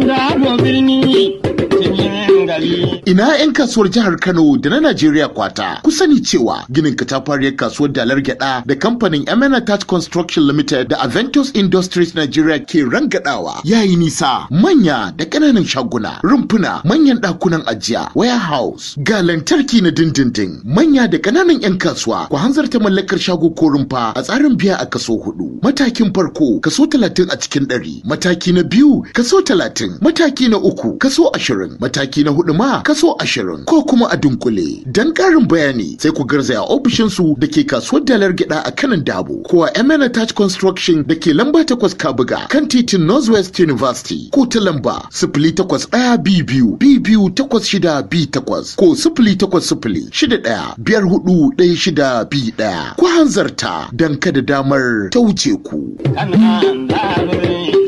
dabo birni cikin gari. Ina 'yan kasuwar jihar Kano da na Najeriya kwata. Ku sani cewa ginin katafariyar kasuwar dalar gyada da kamfanin Emena Touch Construction Limited da Aventus Industries Nigeria ke rangadawa yayi nisa manya da ƙananan shaguna, rumfuna, manyan ɗakunan ajiya, warehouse, ga lantarki na dindindin, manya da ƙananan 'yan kasuwa ku hanzarta mallakar shago ko rumfa a tsarin biya a kaso hudu. Matakin farko kaso talatin a cikin ɗari, mataki na biyu kaso talatin, mataki na uku kaso ashirin, mataki na hudu ma kaso ashirin ko kuma a dunkule. Don ƙarin bayani sai ku garzaya ofishinsu da ke kasuwar dalar gida a kanan dabo ko a Emena Touch Construction da ke lamba takwas Kabuga kan titin Northwest University ko ta lamba sifili takwas ɗaya bi biyu bi biyu takwas shida bi takwas ko sifili takwas sifili shida ɗaya biyar hudu ɗaya shida bi ɗaya. Ku hanzarta don kada damar ta wuce ku. Kana dabo birni